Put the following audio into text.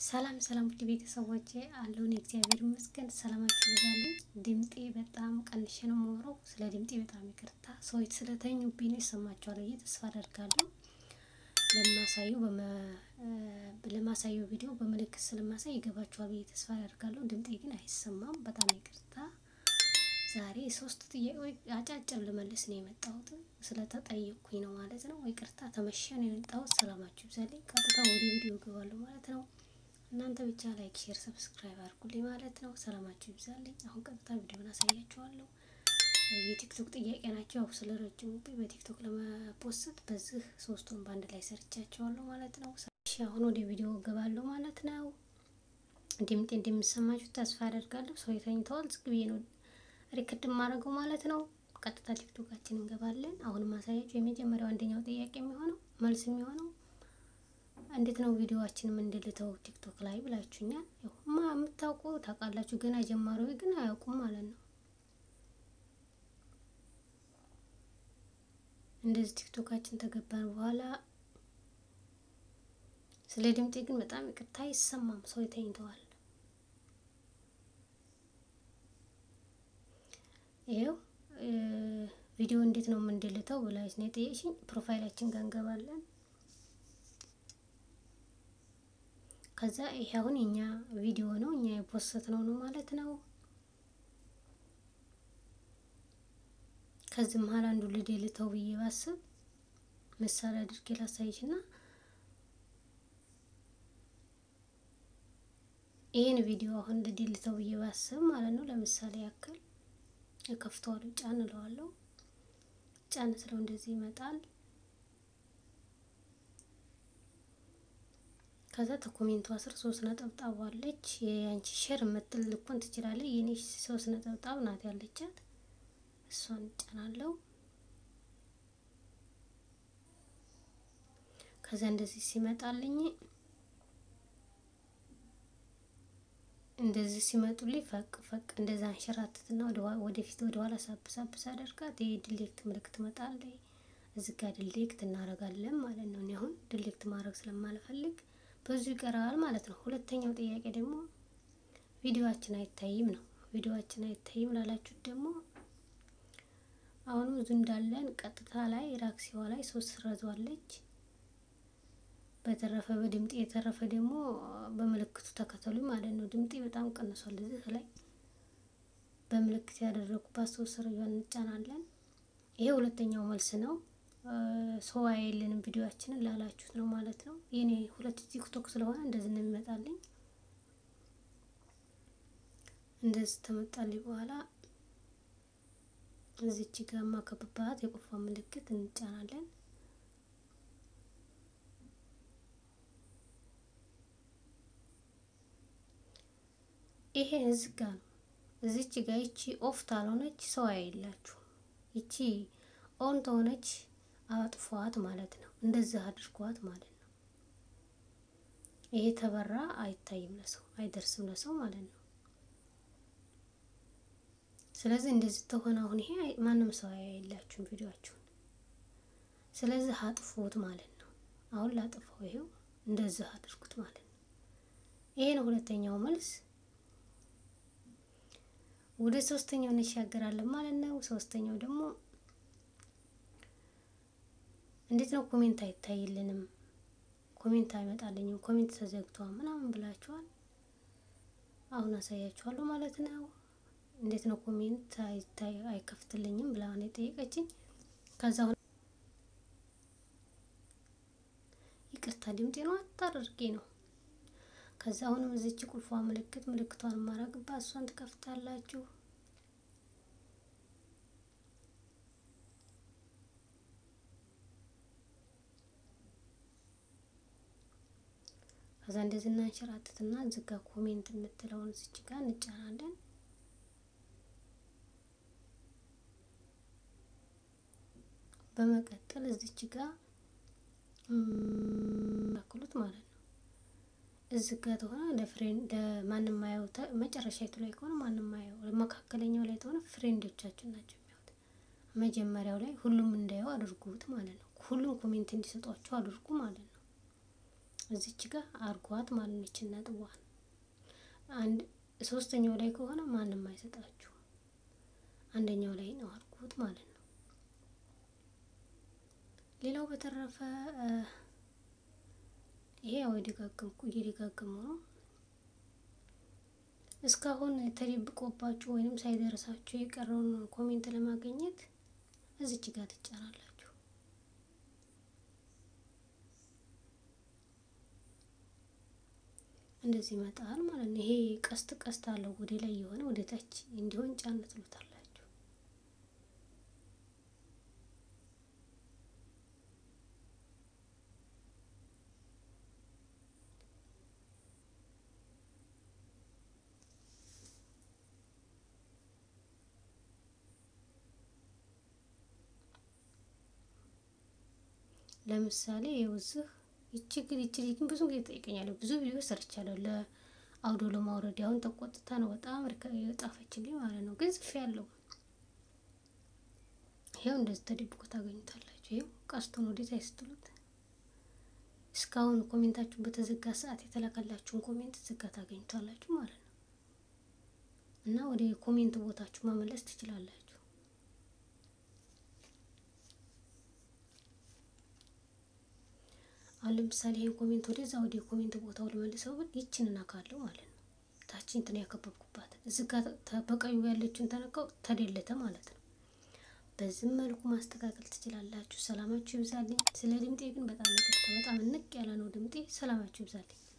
ሰላም ሰላም ውድ ቤተሰቦቼ አለውን እግዚአብሔር ይመስገን ሰላማችሁ ይብዛልኝ። ድምጤ በጣም ቀንሼ ነው የማወራው። ስለ ድምጤ በጣም ይቅርታ። ሰዎች ስለተኙብኝ ነው ይሰማቸዋል ብዬ ተስፋ አደርጋለሁ። ለማሳየው ለማሳየው ቪዲዮ በምልክት ስለማሳይ ይገባቸዋል ብዬ ተስፋ አደርጋለሁ። ድምጤ ግን አይሰማም። በጣም ይቅርታ። ዛሬ ሶስት ጥያቄዎች አጫጭር ልመልስ ነው የመጣሁት። ስለተጠየቅኩኝ ነው ማለት ነው። ይቅርታ ተመሸ ነው የመጣሁት። ሰላማችሁ ይብዛልኝ። ቀጥታ ወደ ቪዲዮ እገባለሁ ማለት ነው። እናንተ ብቻ ላይክ፣ ሼር፣ ሰብስክራይብ አድርጉልኝ ማለት ነው። ሰላማችሁ ይብዛልኝ። አሁን ቀጥታ ቪዲዮን አሳያችኋለሁ። የቲክቶክ ጥያቄ ናቸው። ያው ስለ ረጅሙ በቲክቶክ ለመፖስት በዚህ ሶስቱን በአንድ ላይ ሰርቻቸዋለሁ ማለት ነው። እሺ አሁን ወደ ቪዲዮ እገባለሁ ማለት ነው። ድምጤ እንደሚሰማችሁ ተስፋ አደርጋለሁ። ሰው ተኝተዋል። ዝግ ብዬ ነው ሪከርድ የማደርገው ማለት ነው። ቀጥታ ቲክቶካችን እንገባለን። አሁን ማሳያችሁ የመጀመሪያው አንደኛው ጥያቄ የሚሆነው መልስ የሚሆነው እንዴት ነው ቪዲዮዋችን የምንድልተው ቲክቶክ ላይ ብላችሁኛል። ማ የምታውቁ ታውቃላችሁ፣ ገና ጀማሪዎች ግን አያውቁም ማለት ነው። እንደዚህ ቲክቶካችን ተገባን በኋላ ስለ ድምጤ ግን በጣም ይቅርታ አይሰማም። ሰው ተኝተዋል። ይኸው ቪዲዮ እንዴት ነው የምንድልተው ብላች ነው የጠየቅሽኝ። ፕሮፋይላችን ጋር እንገባለን። ከዛ ይሄ አሁን የኛ ቪዲዮ ነው እኛ የፖስት ነው ነው ማለት ነው። ከዚህ መሀል አንዱ ልደልተው ብዬ ባስብ ምሳሌ አድርጌ ላሳይሽና ይህን ቪዲዮ አሁን ልደልተው ብዬ ባስብ ማለት ነው። ለምሳሌ ያክል እከፍተዋለሁ፣ ጫን እለዋለሁ። ጫን ስለው እንደዚህ ይመጣል። ከዛ ተኮሜንቷ ስር ሶስት ነጠብጣብ አለች። የአንቺ ሼር የምትል ልኮን ትችላለች። የኔ ሶስት ነጠብጣብ ናት ያለቻት። እሷን ጫናለው። ከዛ እንደዚህ ሲመጣልኝ እንደዚህ ሲመጡልኝ ፈቅ ፈቅ እንደዛ አንሸራትትና ወደፊት ወደ ኋላ ሳብሳብስ አደርጋት ይሄ ድሌክት ምልክት ትመጣለች። እዚህ ጋር ድሌክት እናደርጋለን ማለት ነው። እኔ አሁን ድሌክት ማድረግ ስለማልፈልግ ብዙ ይቀራል ማለት ነው። ሁለተኛው ጥያቄ ደግሞ ቪዲዮአችን አይታይም ነው። ቪዲዮአችን አይታይም ላላችሁት ደግሞ አሁንም እዚሁ እንዳለን ቀጥታ ላይ ራክሲዋ ላይ ሶስት ስረዟለች። በተረፈ በድምጤ የተረፈ ደግሞ በምልክቱ ተከተሉ ማለት ነው። ድምጤ በጣም ቀንሷል። እዚህ ላይ በምልክት ያደረጉባት ሶስት ስረዟን እንጫናለን። ይሄ ሁለተኛው መልስ ነው። ሰው አየልንም ቪዲዮአችንን ላላችሁት ነው ማለት ነው። የኔ ሁለት ቲክቶክ ስለሆነ እንደዚህ ነው የሚመጣልኝ። እንደዚህ ተመጣልኝ በኋላ እዚች ጋር ማከብባት የቁልፏ ምልክት እንጫናለን። ይሄ እዚህ ጋር ነው። እዚች ጋር ይቺ ኦፍ ታልሆነች ሰው አያይላችሁ። ይቺ ኦን ተሆነች አጥፏት ማለት ነው። እንደዚህ አድርጓት ማለት ነው። ይሄ ተበራ አይታይም ለሰው አይደርስም ለሰው ማለት ነው። ስለዚህ እንደዚህ ተሆነ አሁን ይሄ ማንም ሰው አያይላችሁም ቪዲዮአችሁን። ስለዚህ አጥፉት ማለት ነው። አሁን ላጥፋው፣ ይሄው እንደዚህ አድርጉት ማለት ነው። ይሄ ነው ሁለተኛው መልስ። ወደ ሶስተኛው እንሻገራለን ማለት ነው። ሶስተኛው ደግሞ እንዴት ነው ኮሜንት አይታይልንም፣ ኮሜንት አይመጣልኝም፣ ኮሜንት ተዘግቷል ምናምን ብላችኋል። አሁን አሳያችኋለሁ ማለት ነው። እንዴት ነው ኮሜንት አይታይ አይከፍትልኝም ብላ ነው የጠየቀችኝ። ከዛ አሁን ይቅርታ ድምጤ ነው አታደርጌ ነው። ከዛ አሁንም እዚች ቁልፏ ምልክት ምልክቷን ማረግባት እሷን ትከፍታላችሁ። ከዛ እንደዚህ እናንሸራትትና እዚህ ጋር ኮሜንት የምትለውን እዚች ጋር እንጫናለን። በመቀጠል እዚች ጋር ያክሉት ማለት ነው። እዚህ ጋር ተሆነ ለፍሬንድ ለማንም ማየው መጨረሻይቱ ላይ ከሆነ ማንም ማየው፣ መካከለኛው ላይ ተሆነ ፍሬንዶቻችን ናቸው የሚያዩት። መጀመሪያው ላይ ሁሉም እንዳየው አድርጉት ማለት ነው። ሁሉም ኮሜንት እንዲሰጧቸው አድርጉ ማለት ነው። እዚች ጋር አርጓት ማለት ነች ነጥቧን። አንድ ሶስተኛው ላይ ከሆነ ማንም አይሰጣችሁ፣ አንደኛው ላይ ነው አርጉት ማለት ነው። ሌላው በተረፈ ይሄ ያው የደጋገምኩ እየደጋገሙ ነው። እስካሁን ተደብቆባችሁ ወይንም ሳይደርሳችሁ የቀረውን ኮሜንት ለማግኘት እዚች ጋር ትጫናላችሁ። እንደዚህ ይመጣል ማለት ነው። ይሄ ቀስት ቀስት አለው ወደ ላይ የሆነ ወደ ታች እንዲሆን ጫን ትሉታላችሁ። ለምሳሌ የውዝህ ይቺ ግን ይቺ ግን ብዙ ጊዜ ጠይቀኛለሁ። ብዙ ቪዲዮ ሰርቻለሁ ለአውዶ ለማውረድ አሁን ተቆጥታ ነው በጣም የጣፈችልኝ ማለት ነው። ግን ጽፌ ያለው ይሄው እንደዚህ ተደብቆ ታገኙታላችሁ። ይሄው ቀስቱን ወዴት አይስትሉት እስካሁን ኮሜንታችሁ በተዘጋ ሰዓት የተላከላችሁን ኮሜንት ዝጋ ታገኙታላችሁ ማለት ነው። እና ወደ ኮሜንት ቦታችሁ መመለስ ትችላላችሁ። አሁን ለምሳሌ ይሄን ኮሜንት ወደዛ ወደ ኮሜንት ቦታው ልመልሰው ብል ይችን እናካለው ማለት ነው። ታችን እንትን ያከበብኩባት እዚህ ጋር በቀዩ ያለችውን ተነካው ተደለተ ማለት ነው። በዚህም መልኩ ማስተካከል ትችላላችሁ። ሰላማችሁ ይብዛልኝ። ስለ ድምጤ ግን በጣም ይቅርታ፣ በጣም ንቅ ያለ ነው ድምጤ። ሰላማችሁ ይብዛልኝ።